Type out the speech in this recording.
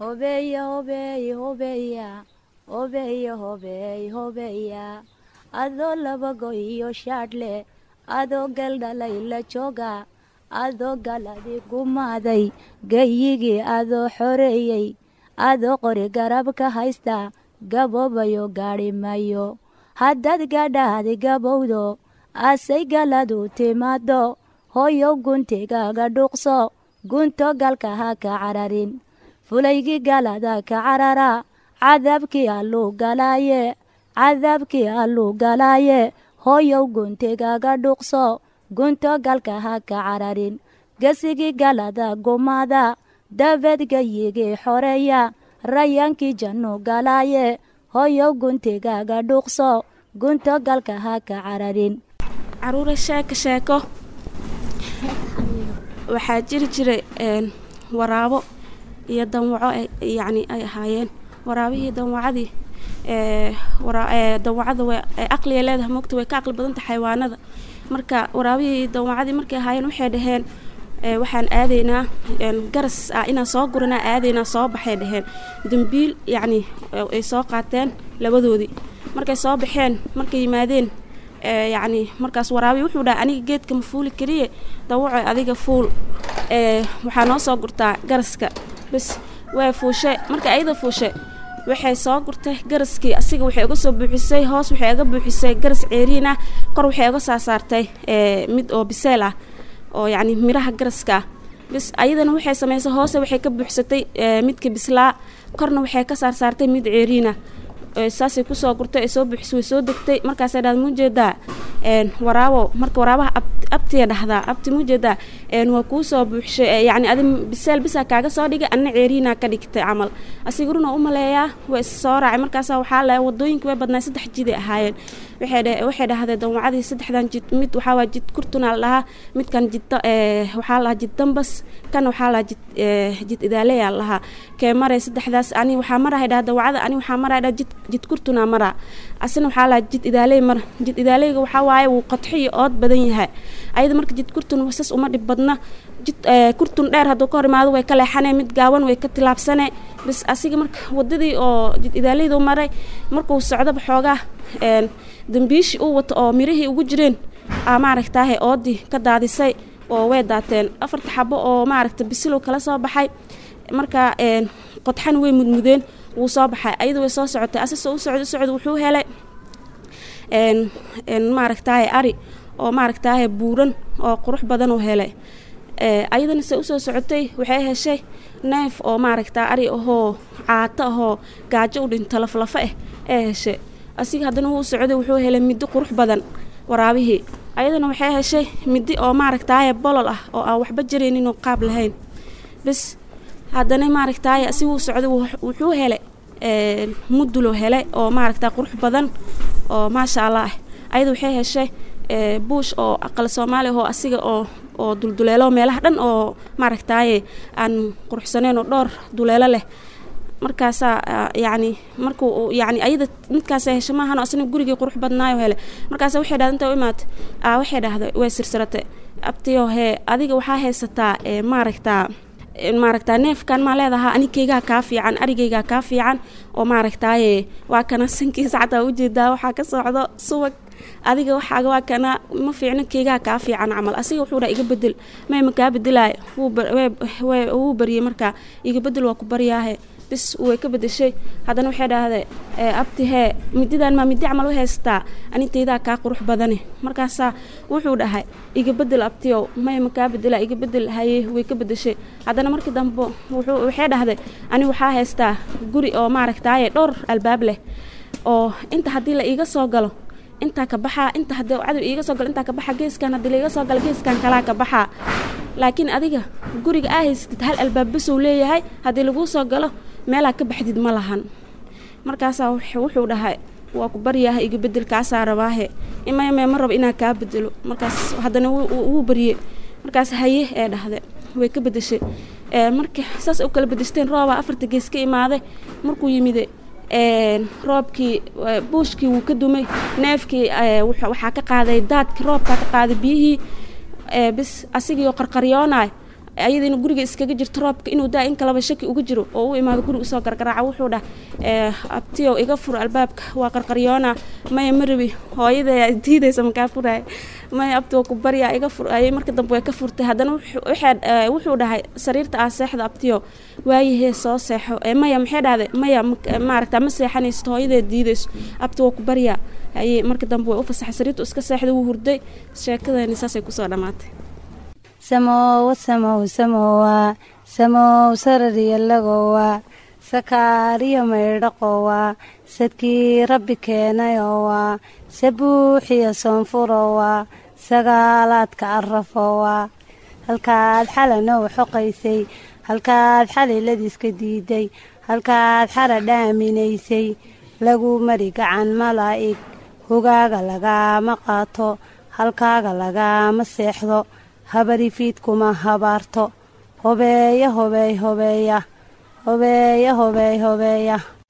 hobeya hobeey hobeya hobeya hobeey hobeya adoo labago iyo shaadhle adoo galdhalay la jooga adoo galadi gumaaday gayigii adoo xoreeyey adoo qori garab ka haysta gaboobayo gaadhi mayo haddaad gadhaadi gabowdo asay galadu timaado hoyow guntigaaga dhuuqso gunto galka ha ka cararin fulaygii galada ka carara cadaabkii alluu galaaye cadaabkii alluu galaaye hoyow guntigaaga dhuuqso gunto galka ha ka cararin gesigii galada gumaada dabeed gayigii xoreeya rayaankii jannu galaaye hoyow guntigaaga dhuuqso gunto galka ha ka cararin caruure sheeko sheeko waxaa jiri jiray waraabo iyo danwaco yacni ay ahaayeen waraabihii danwacadii danwacada way aqliga leedahay moogta way ka aqli badanta xayawaanada marka waraabihii danwacadii markay ahaayeen waxay dhaheen waxaan aadaynaa garas ah inaan soo guranaa aadaynaa soo baxay dhaheen dambiil yacni ay soo qaateen labadoodii markay soo baxeen markay yimaadeen yacni markaas waraabi wuxuu dhahay aniga geedka ma fuuli keliye dawaco adiga fuul waxaa noo soo gurtaa garaska bas waa fuushe marka ayada fuushe waxay soo gurtay garaskii asiga waxay uga soo buuxisay hoos waxay uga buuxisay garas ceeriin ah kor waxay uga saa saartay mid oo biseel ah oo yacni miraha garaska ah bis ayadana waxay samaysay hoose waxay ka buuxsatay midka bislaa korna waxay ka saar saartay mid ceeriina saasay kusoo gurtay ay soo buuxisay way soo degtay markaasay dhahda mujeedaa waraabo marka waraabaha abtiya dhahdaa abti mujeedaa waa kuu soo buuxshay yacni adi biseel bisaa kaaga soo dhigay anna ceeriinaa ka dhigtay camal asiga runa u maleeyaa waa is soo raacay markaasa waxaa la wadooyinka way badnaa saddex jiday ahaayeen waxay dhahdeen danwacadii saddexdan jid mid waxaa waa jid kurtunaa la dhahaa midkan jid waxaa la jid dambas kan waxaa la jid jid idaaleyaa la dhahaa kee maray saddexdaas ani waxaa marahay dhaha dawacada ani waxaa marahay dhaha jid jid kurtunaa maraa asina waxaa la jid idaaley mar jid idaaleyga waxaa waaye wuu qodxo iyo ood badan yahay ayada marka jid kurtun sas uma dhib badna jid kurtun dheer hadduu ka hor imaado way ka leexanee mid gaaban way ka tilaabsanee bis asiga marka wadadii oo jid idaaleyda u maray markuu socdoba xoogaa dambiishii uu wato oo mirihii ugu jireen aa maaragtaahe oodii ka daadisay oo way daateen afarta xabo oo maaragta bisilow kala soo baxay marka qodxan way mudmudeen wuu soo baxay ayada way soo socotay asasoo u socda u socda wuxuu helay maaragtaahe ari oo maaragtaahe buuran oo qurux badan uu helay ayadana se usoo socotay waxay heshay neef oo maaragtaa ari ahoo caato ahoo gaajo u dhinto laflafa ah ee heshay asiga haddana wuu socday wuxuu helay middi qurux badan waraabihii ayadana waxay heshay middi oo maaragtaaye bolol ah oo aan waxba jarayninoo qaab lahayn bis haddana maaragtaaye asi wuu socday wuxuu helay muduloo helay oo maaragtaa qurux badan oo maasha allah ah ayada waxay heshay buush oo aqal soomaali ahoo asiga oo oo dulduleelo meelaha dhan oo maaragtaaye aan quruxsaneyn oo dhowr duleelo leh markaasaa yacni markuu yacni ayada midkaasa hesha maahano asna gurigii qurux badnaayo hele markaasa waxay dhahda inta u imaatay aa waxay dhahday way sirsiratay abtiyo hee adiga waxaa haysataa maaragtaa maaragtaa neefkan maa leedahaa anikeygaa kaa fiican arigeygaa kaa fiican oo maaragtaaye waa kana sankiisa xataa ujeedaa waxaa ka socdo subag adiga waxaaga waa kana ma fiicno keygaa kaa fiican camal asiga wuxuu dhaa iga bedel may ma kaa bedelaayo wuu baryey markaa iga bedel waa ku baryaahe bis way ka bedeshay haddana waxay dhahday abti hee mididan maa midi camal u haysataa anintaydaa kaa qurux badane markaasaa wuxuu dhahay iga bedel abtiyow may ma kaa bedela iga bedel haye way ka bedeshay haddana markii dambe waxay dhahday ani waxaa haystaa guri oo maaragtaaye dhowr albaab leh oo inta haddii la iiga soo galo intaa ka baxaa inta haddii cadow iiga soo galo intaa ka baxa geeskan haddii laiga soo galo geeskan kalaa ka baxaa laakiin adiga guriga aa haysatid hal albaab basuu leeyahay haddii laguu soo galo meelaa ka baxdid ma lahan markaasaa wuxuu dhahay waa ku baryaha iga bedel kaasaa rabaahe imayme ma rabo inaa kaa bedelo markaas haddana wuu baryey markaas haye ee dhahde way ka bedeshay marka saas u kala bedeshteen roobaa afarta gees ka imaaday markuu yimide roobkii buushkii wuu ka dumay neefkii waxaa ka qaaday daadkii roobkaa ka qaaday biyihii bis asigiioo qarqaryoonaay ayada inuu guriga iskaga jirto roobka inuu daa in kalaba shaki uga jiro oo u imaado guriga usoo gargaraaca wuxuu dhah abtiyow iga fur albaabka waa qarqaryoona maya marabi hooyada diidaysa makaa furaay maya abti waa ku baryaa iga fur ayay marka dambe way ka furtay haddana wuxuu dhahay sariirta aa seexda abtiyo waayahee soo seexo maya maxay dhahday maya maaragta ma seexanaysto hooyadeed diidayso abti waa ku baryaa ayay marka dambe way u fasaxay sariirtu iska seexda wuu hurday sheekadeeni saasay kusoo dhammaatay samowa samow samowa samow sarariyalagowa sakaariyo maydhaqowa sadkii rabbi keenayowa sabuuxiyo soonfurowa sagaalaadka arafowa halkaad xalanow xoqaysay halkaad xaliladiiska diiday halkaad xara dhaaminaysay lagu mari gacan malaa'ig hogaaga lagaama qaato halkaaga lagaama seexdo habarifiidkuma habaarto hobeeya hobeey hobeeya hobeeya hobeey hobeeya